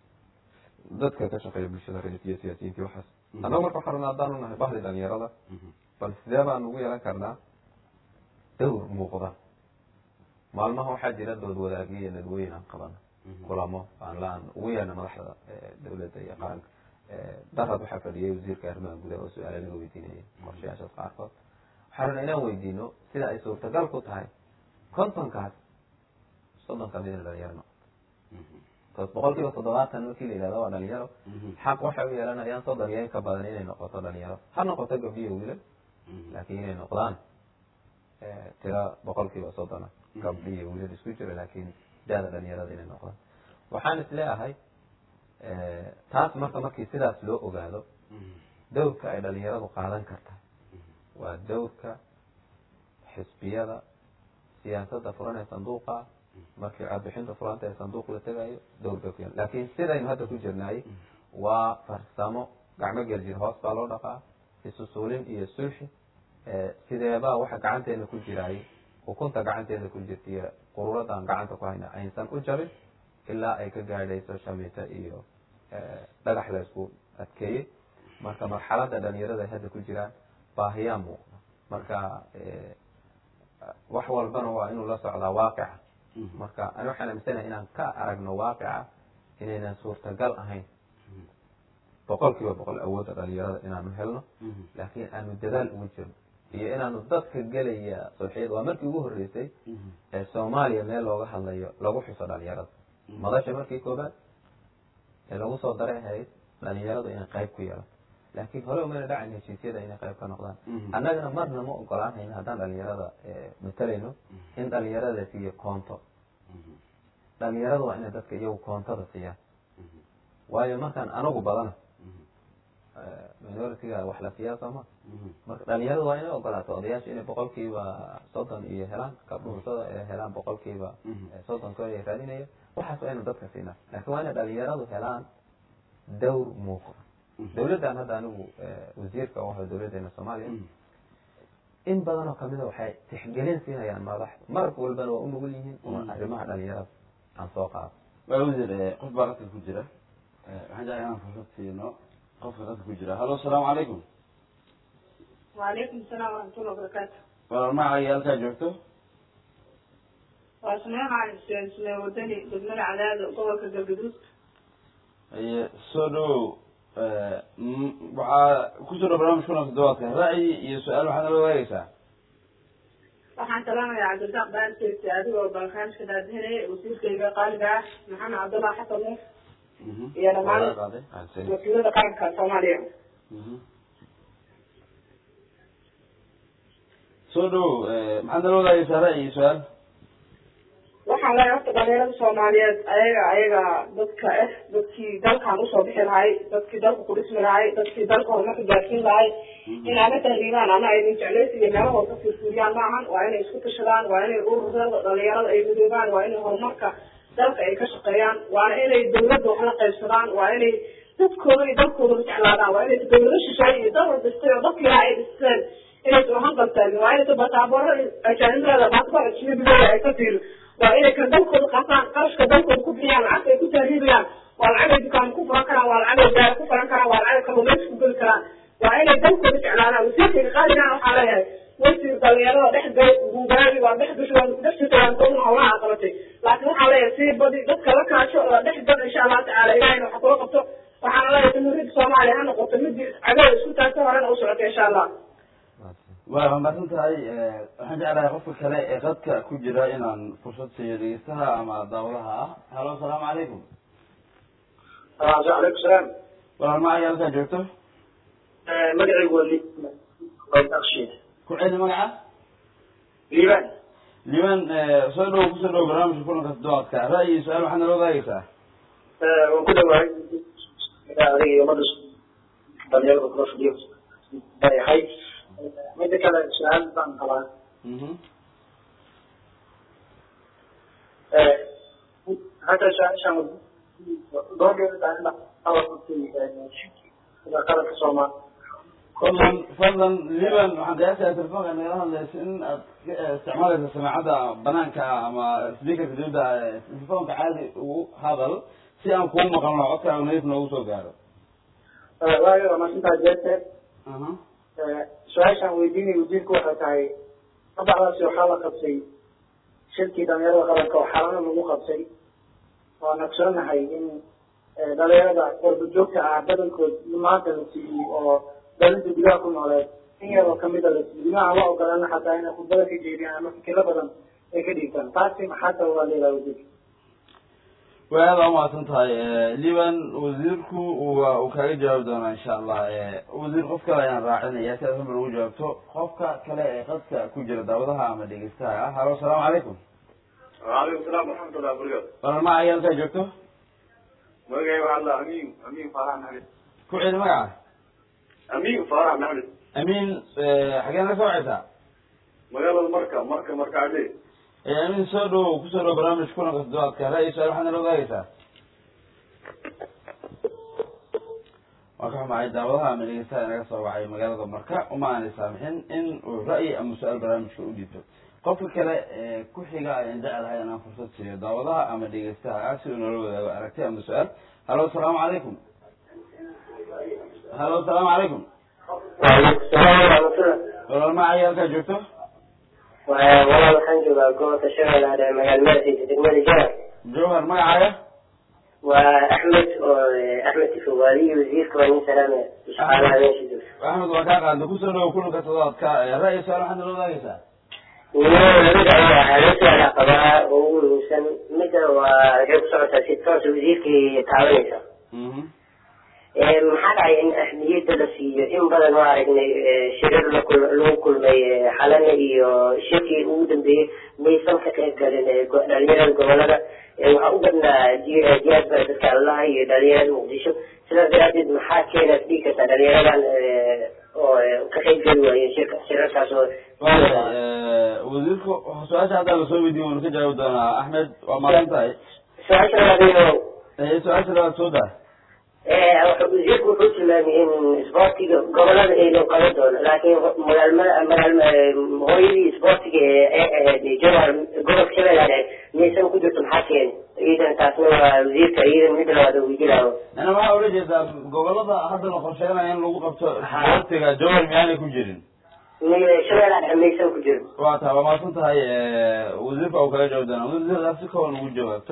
dadka ka shaqeeya bulshada reer iyo siyaasiyiintii waxaas annaga marka waxaa rabnaa haddaanu nahay bahdi dhalinyarada bal sidee baan ugu yeelan karnaa dowr muuqda maalmaha waxaa jira dood wadaagyo iyo nadwooyin aan qabano kulamo aan laan ugu yeelna madaxda dowladda iyo qaranka darad waxaa fadhiyay wasiirka arrimaha gudaha oo su-aala laga weydiinayay qorshayaashaas qaarkood waxaa rabnaa inaan weydiino sida ay suurtagal ku tahay kontonkaas soddon kamid in dhalinyaro noqoto bcause boqol kiiba toddobaatan markii la yihahdo waa dhalinyaro xaq waxay u yeelanayaan soddon iyo in ka badan inay noqoto dhalinyaro ha noqoto gabdhiyo wiilal laakiin inay noqdaan tira boqol kiiba soddona gabdhi iyo wiilal isku jiro laakiin daada dhalinyarada inay noqdaan waxaan is leeyahay taas marka markii sidaas loo ogaado dowrka ay dhalinyaradu qaadan karta waa dowrka xisbiyada siyaasadda furan ee sanduuqa markii codbixinta furanta ee sanduuq la tegayo dowr bay ku yaan laakiin sidaynu hadda ku jirnaay waa farsamo gacmo geljir hoos baa loo dhaqaa isusuulin iyo sulxi sideebaa waxa gacanteena ku jiraay ukunta gacanteeda ku jirtaiyo quruuradan gacanta ku hayna aysan u jabin ilaa ay ka gaadhayso shamiito iyo dhagax la isku adkeeyey marka marxaladda dhalinyarada ay hadda ku jiraan baahiyaa muuqda marka wax walbana waa inuu la socdaa waaqica marka ani waxaan aaminsanahay inaan ka aragno waaqica inaynan suurtagal ahayn boqol kiiba boqol awoodda dhalinyarada inaanu helno laakiin aanu dadaal ugu jirno iyo inaanu dadka gelaya sulxiyada waa markii ugu horreysay ee soomaaliya meel looga hadlayo lagu xuso dhalinyarada madasha markii koobaad ee lagu soo daray ahayd dhalinyaradu inay qayb ku yeelato laakiin hore umayna dhacayn heshiisyada inay qayb ka noqdaan annagana marna ma ogolaanayno haddaan dhalinyarada matalayno in dhalinyarada la siiyo koonto dhalinyarada waa inay dadka iyagu koontada siiyaan waayo markaan anagu badana minoritiga wax la siiyaa sooma marka dhalinyaradu waa inay ogolaato odayaasha inay boqolkiiba soddon iyo helaan kabdhuursada ay helaan boqolkiiba soddonkood ay raadinaya waxaas waa inu dadka siinaa laakiin waa inay dhalinyaradu helaan dawr muuqda dawladdan hadda anigu wasiirka u ahay dawladdeena soomaaliya in badan oo kamida waxay tixgelin siinayaan madaxda marka walbana waa u nugul yihiin una arrimaha dhalinyarada aan soo qaado waa wasiir qof baa qadka ku jira waxaan jeclay inaan fursad siino qofka qadka ku jira hallo asalaamu calaykum وعليكم السلام ورحمة الله وبركاته walaal magacaaga halkaa joogto واسمعنا عن السلسلة ودني بدمنا على هذا قوة الجدود haye soo dhowow m- waxaa ku soo dhow barnaamij kuna toddobaadka ra'yi iyo su-aal waxaad nala wadaagaysaa waxaan salaamayaa cabdirasaaq baarkeed adigoo balkaanka daadinaya wasiirkayga qaaliga ah maxamed cabdullah xasan nuur iyo dhammaan qaaday wakiilada qaranka soomaaliya soo dhowow maxaad nala wadaagaysaa ra'yi iyo su-aal waxaan leeyahay horta dhalinyarada soomaaliyeed ayaga ayaga dadka ah dadkii dalkan usoo bixi lahay dadkii dalka ku dhismi lahay dadkii dalka horumarka gaarsiin lahay in ama tahriibaan ama ay jeclaysi iyo meelahooda ka fiirfiiriyaan maahan waa inay isku tashadaan waa inay ururada dhalinyarada ay midoobaan waa inay horumarka dalka ay ka shaqeeyaan waana inay dawladda wax la qaybsadaan waa inay dadkooda iyo dalkooda la jeclaadaan waa inay dawlado shisheeye iyo dal dhistay oo dadkii lahaa ay dhisteen inaysan uhanqal taagin waa inaysan bataabaro ajaanibada baasbar ajnabigooda ay ka fiirin waa inay kan dalkooda qaataan qarashka dalkooda ku bixiyaan lacagta ay ku tahriibayaan waa lacag ay dukaan ku furan karaan waa lacag ay gaari ku furan karaan waa lacag ay kalluumaysi ku geli karaan waa inay dalkooda jeclaadaan wasiirkayga qaaligan waxaa leeyahay wasiir dhalinyarada dhex gal guugaagi waa dhex gasho waa dhex jirta waan koodna howlaha qabatay laakiin waxaa leeyahay sii badi dadka la kaasho la dhex gal insha allahu tacaala ilahayna waxa kula qabto waxaana leeyahay jamhuuriyadda soomaaliya ha noqoto midii cagada isku taagta horena u socota insha allah waa mahadsan tahay waxaan jeclahay qofka kale ee qadka ku jira inaan fursad siiyo dhegeystaha ama daawadaha ah hallo asalaamu calaykum calaykum salaam walaal magacaaga halkaa joogto magacaygu waa liakshiid ku celi magaca liibaan liban soo dhow kusoo dhow barnaamijka kulanka toddobaadka ra'yi iyo su-aal waxaad nala wadaagaysaa waan ku dhawahay adiga iyo ummadda dhalinyarada kula fadhiyo leeyahay mida kale su-aal baan qabaa mhm hadda su-aashaan qaranka soomaal fadlan fadlan liban waxaan qiyaasaya telefoonka nagala hadlaysa in aad ka isticmaalaysa samaacadda banaanka ama speakerka dibadda telefoonka caadi ugu hadal si aan kuu maqalno codkaaga nadiif noogu soo gaaro waayo waa maasintaa jeerte aha su-aashaan weydiinay wasiirku waxay tahay madaxdaasi waxaa la qabtay shirkii dhalinyarada qaranka oo xalano lagu qabtay waan ogsoonahay in dhalinyarada qorba joogta ah badankood maanta la siiyey oo dalinta gudaha ku nooleed in yaroo kamida la siiyey ma aan la ogolana xataa inay khudbada ka jeediyaan ama fikiro badan ay ka dhiibtaan taasi maxaa sababaa leedaha wasiirka way aada umahadsan tahay liban wasiirku waa uu kaaga jawaabi doonaa insha allah wasiir qof kale ayaan raacinaya si aad hamar ugu jawaabto qofka kale ee qadka ku jira daawadaha ama dhegeystaha ah halo asalaamu calaykum وعليكم السلام ورحمة الله وبركاته. walaal magacaaga halkaa joogto مجاي والله أمين أمين فرح محمد. ku celi magaca أمين فرح محمد. amiin xageen la soo wacaysaa مجال المركة مركة مركة عليه. amiin soo dhow kusoo dhow barnaamij kulanka toddobaadka ra'yi su-aal waxaad nala wadaagaysaa waan ka xumahay daawadaha ama dhegeystaha inaga soo wacay magaalada marka uma aanay saamixin in uu ra'yi ama su-aal barnaamijka u dhiibto qofka kale ee ku xiga ayaan jecelahay inaan fursad siiyo daawadaha ama dhegeystaha ah si uu noola wadaago aragti ama su-aal halo asalaamu calaykum halo asalaamu calaykum waalaikum salaam waraxmatullah walaal magacaaga halkaa joogto walaal waxaan joogaa gobolka shabeellaha ee magaala madaxiisa degmada jara jawhar magacaaga waa axmed oo axmed tifowaadiyi wasiirka waa nin salaamaya shaqaalaha meesha jooga axmed waa kaa qaada kusoo dhawo kulanka toddobaadka ra'yi su-aal waxaad nala wadaagaysaa labada ayaa hal su-aala qabaa oo ugu muhiimsan midda waa waxay ku socotaa si toos wasiirkay taabanaysa mhm maxaa dhacay in ahmiyadda la siiyo in badan oo aragnay shirar lakul lagu kulmay xalana iyo shirkii ugu dambeeyey maysan ka qayb galin go- dhalinyarada gobolada waxaa u badnaa ji- jihaad baa dadka allaha iyo dhalinyarada muqdisho sidaas daraadeed maxaa keena dhigi kartaa dhalinyaradan oo ka qayb geli waaye shirka shirarkaas oo waayahay wasiirku su-aasha haddaa lasoo weydiin waanu ka jawaabi doonaa axmed waa maasan tahay su-aasha labaadayno su-aasha labaad soo daa wasiirku wuxuu tilmaamay in isboortiga gobolada aydan qaban doono laakiin hooyadii isboortiga ee ahayd jawhar gobolka shabeellaad ahayd miyaysan ku jirto maxaa keeni iidan taasna waa wasiirka iidan mid labaad weydiilaayo yani waxaa ula jeedaa gobolada hadda la qorsheenaya in lagu qabto isboortiga jawhar miyaanay ku jirin shabeellaad ahayd miyaysan ku jirin waa tahay waa mahadsan tahay wasiirka uu kaga jawaab doonaa wasiirka si kawan ugu jawaabto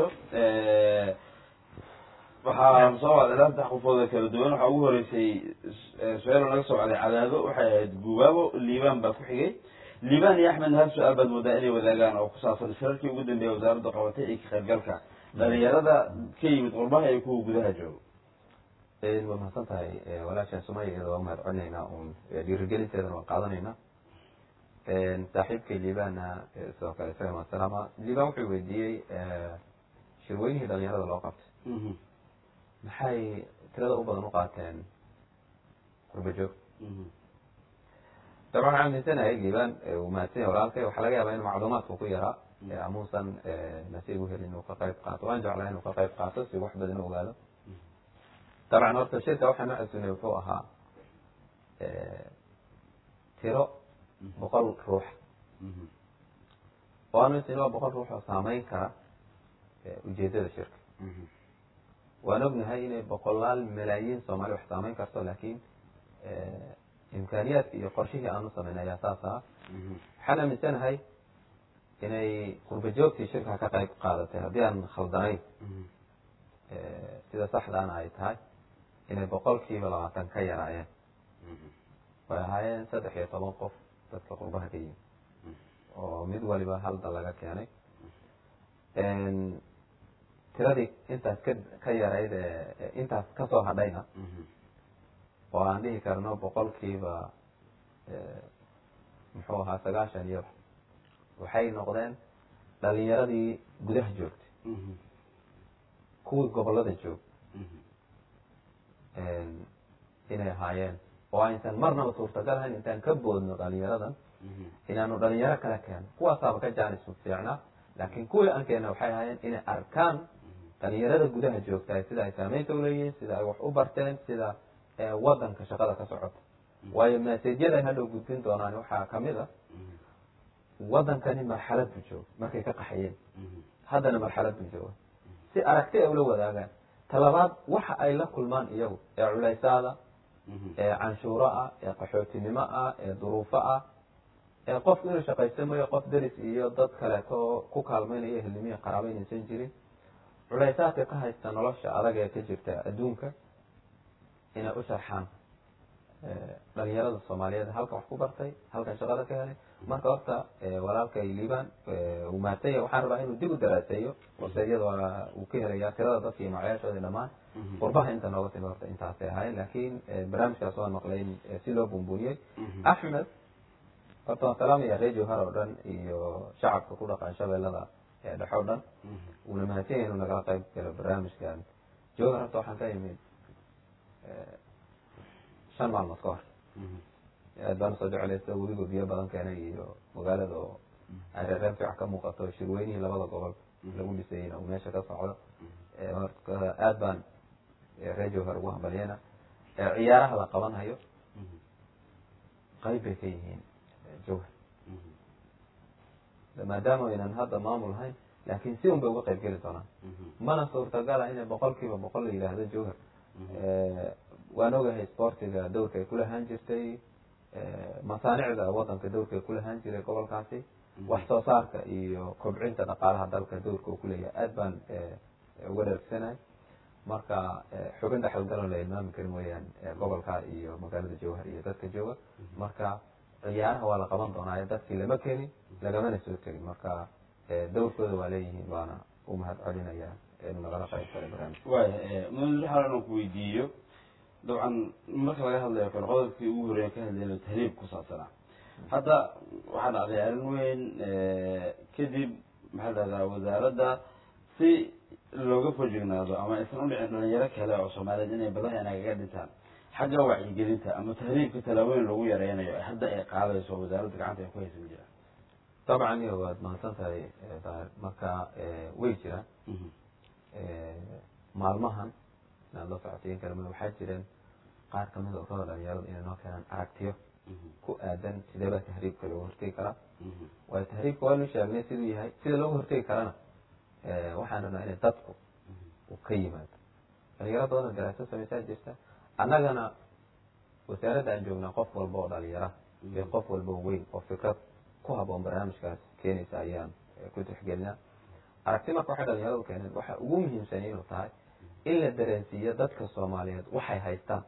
waxaa soo wacday ilaa saddex qofood oo kala duwan waxaa ugu horeysay su-aal laga soo wacday cadaado waxay ahayd gubaabo liibaan baa ku xigay liibaan iyo axmed hal su-aal baad moodaa inay wadaagaan oo ku saabsan shirarkii ugu dambeeya wasaaradda qabatay iyo ka qaybgalka dhalinyarada ka yimid qurbaha iyo kuwa gudaha jooga waa mahadsan tahay walaashaan sumaya iyada waa mahad celinaynaa un dhiirigelinteedana waan qaadanaynaa saaxiibkay liibaana sidoo kale isaga masalaama liibaan wuxuu weydiiyey shirweynihii dhalinyarada loo qabtay maxay tirada u badan u qaateen qurbajoog dabcan waxaan aaminsanahay liibaan uu mahadsanya walaalkay waxaa laga yaabaa in macluumaadku ku yaraa amuusan nasiib u helin inuu ka qayb qaato waan jeclaa inuu ka qayb qaato si wax badan u ogaado dabcan horta shirka waxaan u casuunay wuxuu ahaa tiro boqol ruux oo aanu isin waa boqol ruux oo saameyn kara ujeedada shirka waan ognahay inay boqolaal malaayiin soomaali wax saameyn karto laakiin imkaaniyaadka iyo qorshihii aanu samayn ayaa saas aha waxaan aaminsanahay inay qurbajoogtii shirka ka qayb qaadatay haddii aan khaldanayn sida saxdaana ay tahay inay boqolkiiba labaatan ka yaraayeen way ahaayeen saddex iyo toban qof dadka qurbaha ka yimi oo mid waliba halda laga keenay tiradii intaas ka ka yarayd ee intaas kasoo hadhayna oo aan dhihi karno boqolkiiba muxuu ahaa sagaashan iyo waxay noqdeen dhalinyaradii gudaha joogtay kuwii gobolada joog inay ahaayeen oo aysan marnaba suurtagal ahayn intaan ka boodno dhalinyaradan inaanu dhalinyaro kala keeno kuwaasaaba ka jaanis fiicnaa laakiin kuwii aan keena waxay ahaayeen inay arkaan dhalinyarada gudaha joogtahay sida ay saameynta uleeyihiin sida ay wax u barteen sida wadanka shaqada ka socota waayo maseejyaday hadhow gudbin doonaan waxaa kamid a wadankani marxalad buu jooga markay ka qaxayeen haddana marxalad buu jooga si aragti ay ula wadaagaan talabaad waxa ay la kulmaan iyagu ee culaysaada ee canshuuro ah ee qaxootinimo ah ee duruufo ah ee qofku inuu shaqaysamayo qof deris iyo dad kaleeto ku kaalmaynayo ehelnimihi qaraabo inaysan jirin culaysaadka ka haysta nolosha adag ee ka jirta adduunka inay u sharxaan dhalinyarada soomaaliyeed halkan wax ku bartay halkan shaqada ka helay marka horta walaalkay liibaan uu mahadsanya waxaan rabaa inuu dib u daraaseeyo warseeyada waa uu ka helaya tirada dadka iyo macyaashoodii dhammaan qurbaha inta nooga timi horta intaasay ahayn laakiin barnaamijkaas waan maqlay in si loo buunbuuniyey axmed horta waan salaamaya reer jowhar oo dhan iyo shacabka ku dhaqan shabeellada dhex oo dhan uuna mahadsanya inuu nagala qayb galo barnaamijkan jowhar horta waxaan ka imid shan maalmood ka hor aad baan usoo jeclaysa webigo biyo badan keenay iyo magaalada oo ay reereen fiican ka muuqato shirweynihii labada gobol lagu dhisayeyna uu meesha ka socdo marka aad baan reer jowhar ugu hambalyena ciyaaraha la qabanhayo qayb bay ka yihiin jowhar maadaama aynan hadda maamul hayn laakiin si un bay uga qayb geli doonaan mana suurtagala inay boqol kiiba boqol la yidhaahdo jowhar waan ogahay sportiga dowrka ay kulahaan jirtay masaanicda wadanka dowrka ay kulahaan jiray gobolkaasi wax soo saarka iyo kobcinta dhaqaalaha dalka dowrka uu kuleeyahay aad baan uga dhargsanahay marka xubin dhexalgalan la ilmaami karin weyaan gobolka iyo magaalada jowhar iyo dadka jooga marka ciyaaraha waa la qaban doonaa dadkii lama kenin lagamana soo tegin marka dowrkooda waa leeyihiin waana u mahad celinaya inuu nagala qayb galay barnaamij waaya muddo xaal inaan ku weydiiyo dabcan marka laga hadlayo kale qodobkii ugu horeeya ka hadlayno tahriib ku saabsanaa hadda waxaa dhacday arrin weyn kadib maxaa dhahdaa wasaaradda si looga fojignaado ama aysan udhicin dhalinyaro kale oo soomaaliyeed inay badaha inagaga dhintaan xagga wacyigelinta ama tahriibka talaabooyin lagu yareynayo hadda ay qaadayso wasaaradda gacanta ay ku haysan jiraan dabcan iyo waad mahadsan tahay daahir marka way jiraan maalmahan inaad la socotiin kalma waxaa jireen qaar kamid a urada dhalinyarada inay noo keenaan aragtiyo ku aadan sidee baa tahriibka looga hortegi karaa waayo tahriibka waanu sheegnay siduu yahay sida looga hortegi karana waxaan rabnaa inay dadku uu ka yimaado dhalinyaro badanoo daraaso samaysaa jirta annagana wasaaradda aan joognaa qof walba oo dhalinyara iyo qof walba oo weyn oo fikrad ku haboon barnaamijkaas keenaysa ayaan ku tixgelinaa aragti marka waxay dhalinyaradu keeneen waxa ugu muhiimsan inuu tahay in la dareensiiyo dadka soomaaliyeed waxay haystaan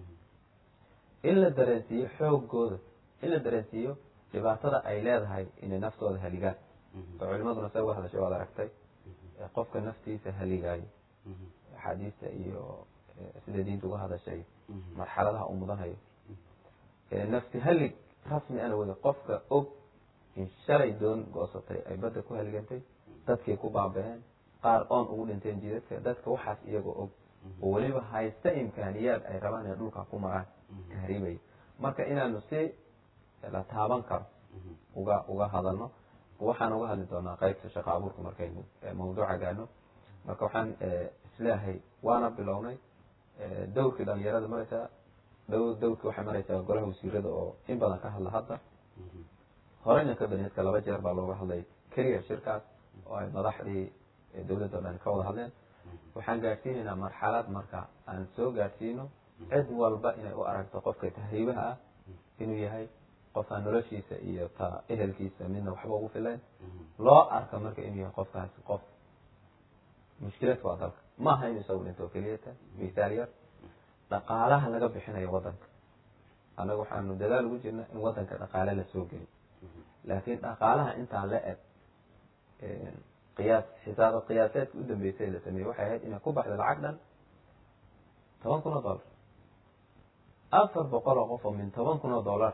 in la dareensiiyo xoogooda in la dareensiiyo dhibaatada ay leedahay inay naftooda haligaan oo culimaduna say uga hadashay waad aragtay qofka naftiisa haligaayo axaadiista iyo sida diinta uga hadashay marxaladaha uu mudanhayo nafti halig rasmi ana wada qofka og in shalay doon goosatay ay badda ku haligantay dadkay ku baaba-een qaar oon ugu dhinteen jidadka dadka waxaas iyagoo og oo weliba haysta imkaaniyaad ay rabaan inay dhulka ku maraan tahriibaya marka inaanu si la taaban karo uga uga hadalno waxaan uga hadli doonaa qaybta shaqa abuurka markaynu mawduuca gaadhno marka waxaan isleeyahay waana bilownay dawrkii dhalinyarada maraysaa dhow dawrkii waxay maraysaa golaha wasiirada oo in badan ka hadla hadda horeyna ka beneedka laba jeer baa looga hadlay keliya shirkaas oo ay madaxdii dawladda o dhan ka wada hadleen waxaan gaadhsiinaynaa marxalad marka aan soo gaadhsiino cid walba inay u aragto qofka tahriibaha ah inuu yahay qofkaan noloshiisa iyo ta ehelkiisa midna waxba ugu filayn loo arka marka inuu yahay qofkaasi qof mushkilad waa dalka ma aha inu isagu dhinto keliyata misaal yar dhaqaalaha laga bixinayo wadanka annaga waxaanu dadaal ugu jirna in wadanka dhaqaale lasoo geliyo laakiin dhaqaalaha intaa la eg qiyaas xisaaba qiyaaseedka u dambeysay la sameeyey waxay ahayd inay ku baxdo lacag dhan toban kun oo dollar afar boqol oo qof oo min toban kun oo dollar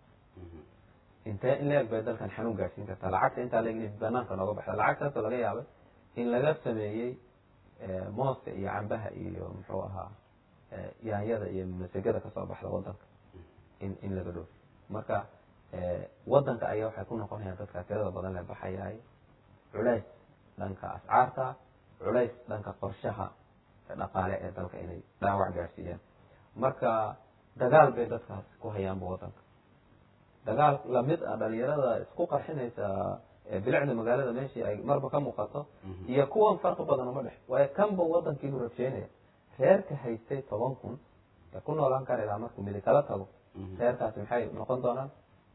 intee in la eg bay dalkan xanuun gaadhsiin kartaa lacagta intaa la eg in banaanka nooga baxda lacagtaasoo laga yaabay in laga sameeyey mooska iyo cambaha iyo muxuu ahaa yaanyada iyo masegada kasoo baxda wadanka in in laga dhoofi marka wadanka ayaa waxay ku noqonayaan dadka tirada badan le baxayaay culays dhanka ascaarta culays dhanka qorshaha dhaqaale ee dalka inay dhaawac gaadhsiiyaan marka dagaal bay dadkaas ku hayaanba wadanka dagaal lamid ah dhalinyarada isku qarxinaysa bilicda magaalada meeshii ay marba ka muuqato iyo kuwan farqi badan uma dhex waayo kanba wadankiinu rabsheynaya reerka haystay toban kun ee ku noolaan kara ilaa markuu midi kala tago reerkaasi maxay noqon doonaan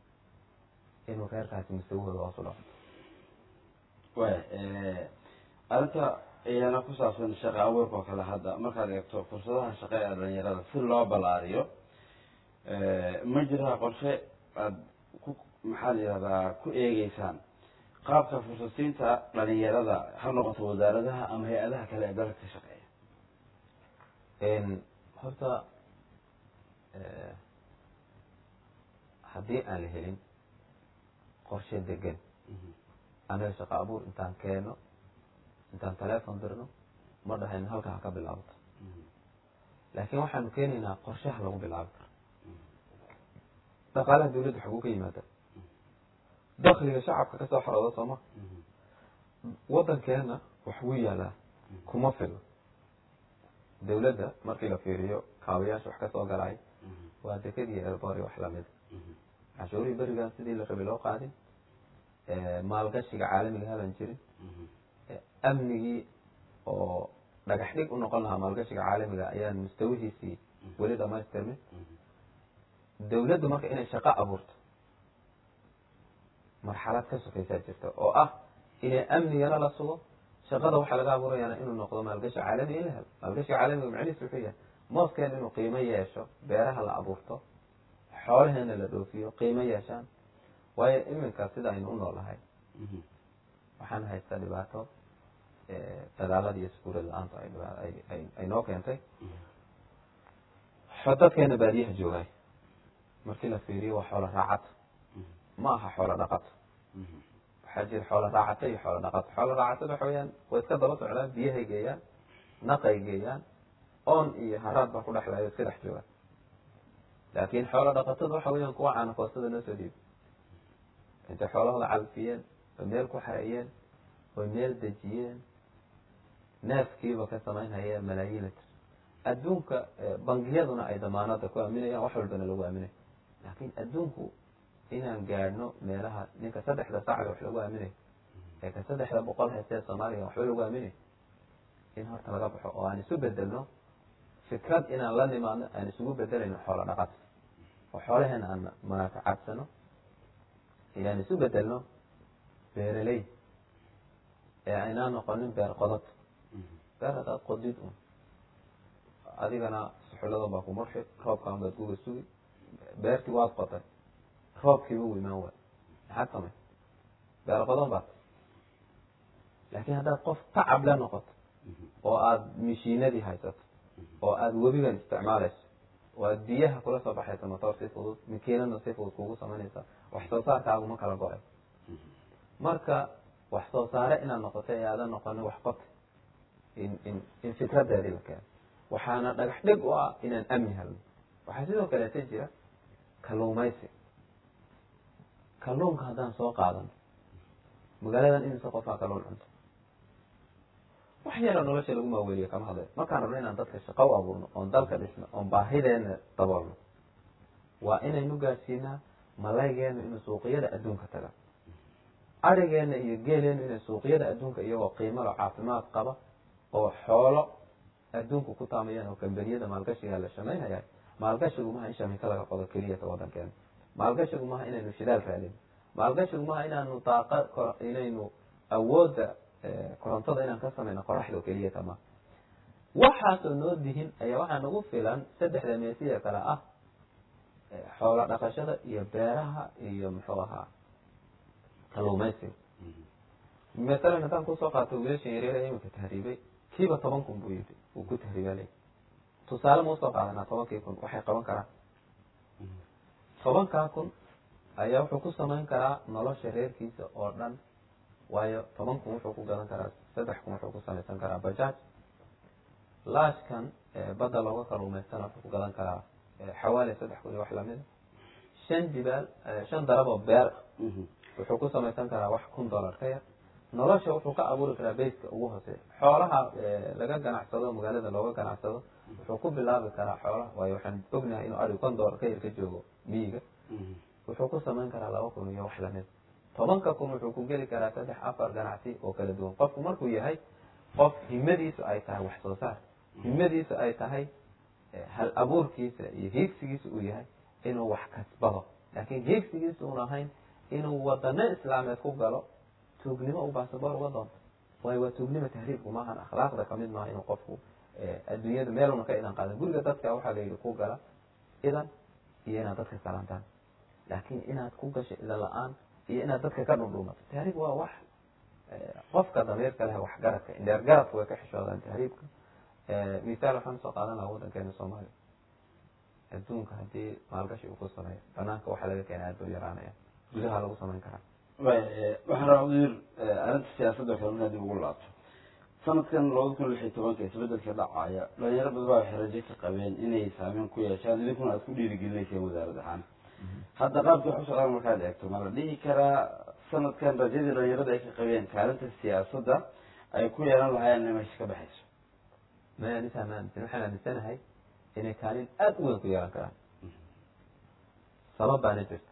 inuu reerkaasi mustawahooda hoos u dhaco way arrinta iyana ku saabsan shaqa abuurka oo kale hadda markaad eegto fursadaha shaqa ee dhalinyarada si loo balaariyo ma jiraa qorshe aad ku maxaa la yihahdaa ku eegeysaan qaabka fursasiinta dhalinyarada ha noqoto wasaaradaha ama hay-adaha kale ee dalka ka shaqeeya horta haddii aan la helin qorshe degan anaga shaqa abuur intaan keeno intaan telefon dirno ma dhahayno halka ha ka bilaabato laakiin waxaanu keenaynaa qorshaha lagu bilaabi karo dhaqaalaha dawladda xaguu ka yimaada dakliga shacabka kasoo xarooda sooma wadankeena wax wuu yaalaa kuma filo dawladda markii la fiiriyo kaabayaasha wax kasoo galay waa dekadii erbori wax lamida cashuurihii berigaan sidii la rabay loo qaadin maalgashiga caalamiga haban jirin amnigii oo dhagax dhig u noqon lahaa maalgashiga caalamiga ayaan mustawihiisii weli dhamaystirmin dawladdu marka inay shaqo abuurto marxalad ka sokaysaa jirta oo ah inay amnigana la sugo shaqada waxaa laga abuurayaana inuu noqdo maalgashi caalami in la helo maalgashiga caalamiga macnihiis wuxuu yahay mooskeena inuu qiimo yeesho beeraha la abuurto xoolaheena la dhoofiyo qiimo yeeshaan waayo iminka sida aynu u noolahay waxaan haystaa dhibaato dagaalada iyo iskuulad la-aantu ay noo keentay dadkeena baadiyaha joogay markii la fiiriyo waa xoolo raacato ma aha xoolo dhaqato waxaa jira xoolo raacato iyo xoolo dhaqato xoolo raacatada waxa weyaan way iska daba socdaan biyahay geeyaan naqay geeyaan oon iyo haraad baa ku dhexlaayo iska dhex joogaan laakin xoolo dhaqatada waxa weyaan kuwa caana koostada noo soo dhiibi intay xoolahooda calfiyeen oy meel ku xareeyeen oy meel dejiyeen neefkiiba ka samaynhaya malaayiin litr adduunka bangiyaduna ay damaanada ku aaminayaan wax walbana lagu aaminay laakin adduunku inaan gaadhno meelaha ninka saddexda sacga wax lagu aaminayo ee ka saddexda boqol heestee soomaaliga waxba lagu aaminayo in horta laga baxo oo aan isu bedelno fikrad inaan la nimaadno aan isugu bedelayno xoolo dhaqat oo xoolaheena aan manaafacadsano inaan isu bedelno beeraley ee aynaan noqonin beer qodod beer hadaad qodid un adigana suxuladan baa ku murxi roobkaan baad kuga sugi beertii waad qotay roobkiiba u imaan waay maxaad samay beer qodan baad laakiin haddaad qof tacab la noqoto oo aada mishiinadii haysato oo aada webigan isticmaalayso oo aada biyaha kula soo baxayso motoor si fudud makiinadna si fudud kugu samaynaysa wax soo saarkaagu ma kala go-ay marka wax soo saare inaad noqoto ee aadan noqonin wax qota in in in fikradeedii la keeno waxaana dhagax dhig u ah inaan amni helno waxaa sidoo kaleeta jira kalluumaysi kalluunka haddaan soo qaadano magaaladan imise qofaa kalluun cunto wax yara nolosha lagu maaweliyo kama hadlayo markaan rabno inaan dadka shaqo u abuurno oon dalka dhisno oon baahideena daboolno waa inaynu gaadsiinaa malaygeena inuu suuqyada adduunka taga arigeena iyo geeleenu inay suuqyada adduunka iyagoo qiimalo caafimaad qaba oo xoolo adduunku ku taamayaan oo kambaniyada maalgashiga la shamaynaya maalgashigu maha in shamika laga qodo keliyata wadankeena maalgashigu maha inaynu shidaal raadino maalgashigu maha inaanu daaqa inaynu awoodda korontada inaan ka samayno qoraxda oo keliyata maha waxaasoo noo dihin ayaa waxaa nagu filan saddexda meesiya kale ah xoolo dhaqashada iyo beeraha iyo muxuu ahaa kalluumaysiga masalan haddaan kusoo qaato wiilashan yaryar ee iminka tahriibay kiiba toban kun buu yidhi uu ku tahriibaalay tusaale ma usoo qaadanaa tobankii kun waxay qaban karaan tobankaa kun ayaa wuxuu ku samayn karaa nolosha reerkiisa oo dhan waayo toban kun wuxuu ku gadan karaa saddex kun wuxuu ku samaysan karaa bajaaj laashkan badda looga kaluumaystana wuxuu ku gadan karaa xawaali saddex kun iyo wax lamida shan jibaal shan darab oo beer wuxuu ku samaysan karaa wax kun dollar ka yar nolosha wuxuu ka abuuri karaa bayska ugu hooseeya xoolaha laga ganacsado magaalada looga ganacsado wuxuu ku bilaabi karaa xoolaha waayo waxaan ognahay inuu ari kon dollar ka yar ka joogo miyiga wuxuu ku samayn karaa laba kun iyo wax lamid tobanka kun wuxuu ku geli karaa saddex afar ganacsi oo kala duwan qofku markuu yahay qof himadiisu ay tahay wax soo saar himadiisu ay tahay hal abuurkiisa iyo hiigsigiisa uu yahay inuu wax kasbado laakiin hiigsigiisa uun ahayn inuu wadano islaameed ku galo tuugnimo uu basaboor uga doonto waayo waa tuugnimo tahriibku maahan akhlaaqda kamid maaha inuu qofku adduunyada meeluna ka idan qaada guriga dadka waxaa la yidhi ku gala idan iyo inaad dadka salaantaan laakiin inaad ku gasho idan la-aan iyo inaad dadka ka dhundhuumato tahriib waa wax qofka damiirka leh waxgaradka indheer garadka way ka xishoodaan tahriibka misaal waxaan soo qaadan lahaa waddankeena soomaaliya adduunka haddii maalgashi uu ku sameeyo banaanka waxaa laga keena aad buu yaraanaya gudaha lagu samayn karaa waxaan rabaa wasiir arrinta siyaasadda kale inaad dib ugu laabto sanadkan labada kun lix iyo tobanka isbedelka dhacaya dhalinyaro badan baa waxay rajo ka qabeen inay saameyn ku yeeshaan idinkuna aad ku dhiirigelinayseen wasaarad ahaan hadda qaabkii wax u socdaan markaad eegto ma la dhihi karaa sanadkan rajadii dhalinyarada ay ka qabeen kaalinta siyaasadda ay ku yeelan lahaayeen inay meesha ka baxayso maya nisaa ma aaminsan waxaan aaminsanahay inay kaalin aada u weyn ku yeelan karaan sabab baana jirta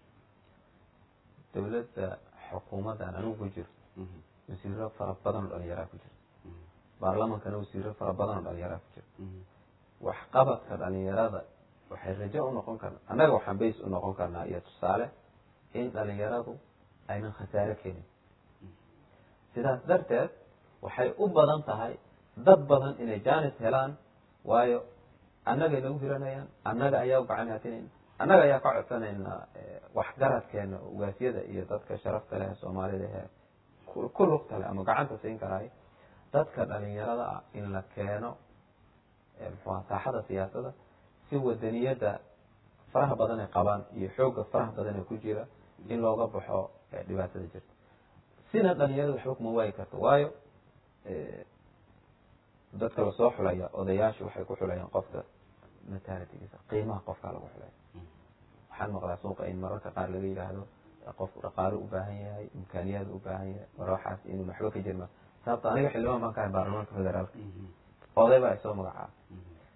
dawladda xukuumaddan anigu ku jiro wasiiro fara badan oo dhalinyaraa ku jira baarlamankana wasiiro fara badan oo dhalinyaraa ku jira waxqabadka dhalinyarada waxay rajo u noqon karna annaga waxaan bays u noqon karnaa iyo tusaale in dhalinyaradu aynan khasaare keenin sidaas darteed waxay u badan tahay dad badan inay jaanis helaan waayo annagay nagu hiranayaan annaga ayaa u gacan haatinayn annaga ayaa ka codsanaynaa waxgaradkeena ugaasyada iyo dadka sharafta leh soomaalida ee ku lugta leh ama gacanta siin karaayo dadka dhalinyarada ah in la keeno muxuha saaxada siyaasada si wadaniyadda faraha badan ay qabaan iyo xoogga faraha badan ee ku jira in looga baxo dhibaatada jirta sina dhalinyarada waxba kuma waayi karto waayo dadka lasoo xulaya odayaashu waxay ku xulayaan qofka matalitigiisa qiimaha qofkaa lagu xulaya waxaan maqlaa suuqa in mararka qaar laga yidhaahdo qofku dhaqaalo u baahan yahay imkaaniyaad u baahan yahay mar waxaas inuu waxba ka jirma sababto aniga xildhibaan baan ka ahay baarlamaanka federaalka oday baa isoo magacaaba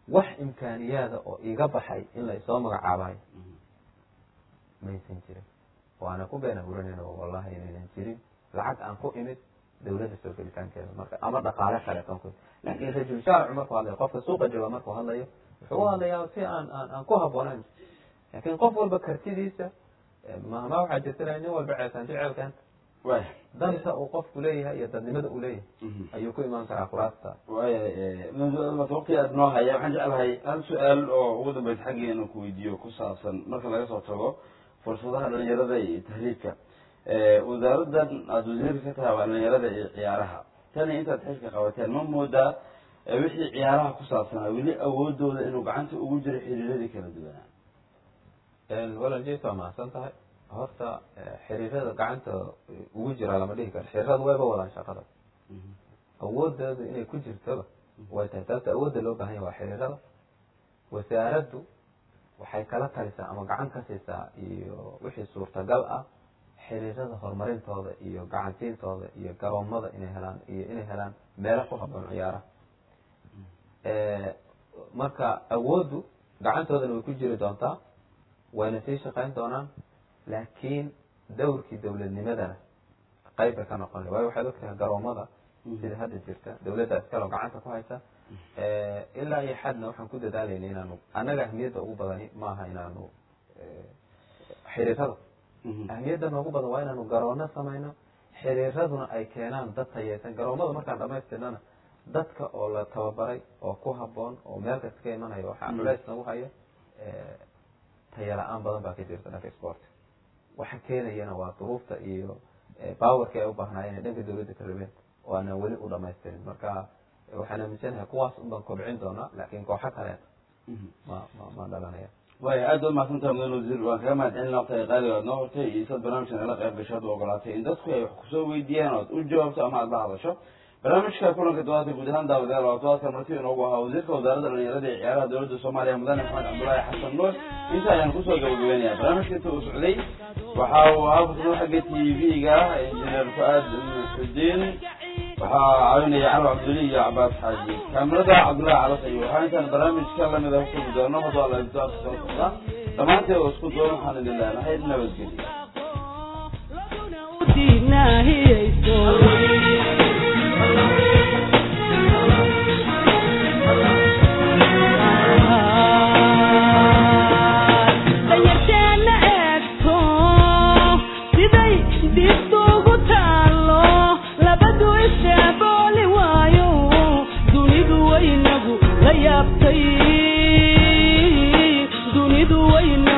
wax imkaaniyaada oo iga baxay in la isoo magacaabayo maysan jirin waana ku been abuuranayna wallahi inaynan jirin lacag aan ku imid dawladda soo gelitaankeeda marka ama dhaqaale kale kan ku laakiin rajul shaaricu markuu hadlayo qofka suuqa jooga markuu hadlayo wuxuu u hadlayaa si aan aan aan ku habboonayn laakiin qof walba kartidiisa mahma waxaa jirta nin walba ceelkaan jecelkan waaya danta uu qofku leeyahay iyo dadnimada uu leeyahay ayuu ku imaan karaa kuraasta waaya waqti aad noo haya waxaan jeclahay hal su-aal oo ugu dambaysa xaggii inuu ku weydiiyo ku saabsan marka laga soo tago fursadaha dhalinyarada iyo tahriibka wasaaraddan aada wasiirka ka tahay waa dhalinyarada iyo ciyaaraha tani intaad xilka qabateen ma moodaa wixii ciyaaraha ku saabsanaa weli awoodooda inuu gacanta ugu jiro xiriiradii kala duwanaa walal jes waa mahadsan tahay horta xiriirada gacanta ugu jira lama dhihi karo xiriirada wayba wadaan shaqada awoodooda inay ku jirtoba way tahay sababta awoodda loo baahan yahay waa xiriirada wasaaraddu waxay kala talisaa ama gacan ka siisaa iyo wixii suurtagal ah xiriirada horumarintooda iyo gacansiintooda iyo garoomada inay helaan iyo inay helaan meelo ku haboon ciyaaraha marka awooddu gacantoodana way ku jiri doontaa wayna sii shaqayn doonaan laakiin dawrkii dawladnimadana qayb bay ka noqon waayo waxaad ogtahay garoomada sida hadda jirta dawladda iskaloo gacanta ku haysa ilaa iyo xadna waxaan ku dadaalayna inaanu annaga ahmiyadda ugu badani maaha inaanu xiriirada ahmiyadda noogu badan waa inaanu garoono samayno xiriiraduna ay keenaan dad tayeysan garoomada markaan dhamaystirnana dadka oo la tababaray oo ku haboon oo meel kasta ka imanayo waxaa culeys nagu hayo taya la-aan badan baa ka jirta dhanka sportka waxa keenayana waa duruufta iyo bawarkii ay u baahnaayeen dhanka dawladda ka rabeen oo aanan weli u dhamaystirin marka waxaan aaminsanahay kuwaas unbaan kobcin doonaa laakiin kooxo kale ma ma ma dhalanaya waaya aad baad mahadsantaha mudan wasiir waan kaga mahad celin waqtiga qaaliga aad noo hortay iyo sad barnaamijkan nala qayb gasho ad u ogolaatay in dadku ay wax kusoo weydiiyaan oad u jawaabto ama aad la hadasho barnaamijka kulanka dawaadka guud ahaan daawadayaal waa todobaadkan marti inoogu ahaa wasiirka wasaaradda dhalinyarada iyo ciyaaraha dowladda soomaaliya mudane maxamed cabdullaahi xasan nuur inta ayaan kusoo gabagabeynaya barnaamijka inta uu socday waxa uu ahaa kusnoo xagga t v-ga injineer fu-aad xudiin waxaa caawinaya calo cabduli iyo cabaas xaaji kaamirada cabdullaahi calas ayu waxaa intaan barnaamijka lamid ah kusugi doono hadoo alla doaadka soo socda dhammaanteed oo isku doon waxaan idin leenahay nabadgelyo dunidu waynagu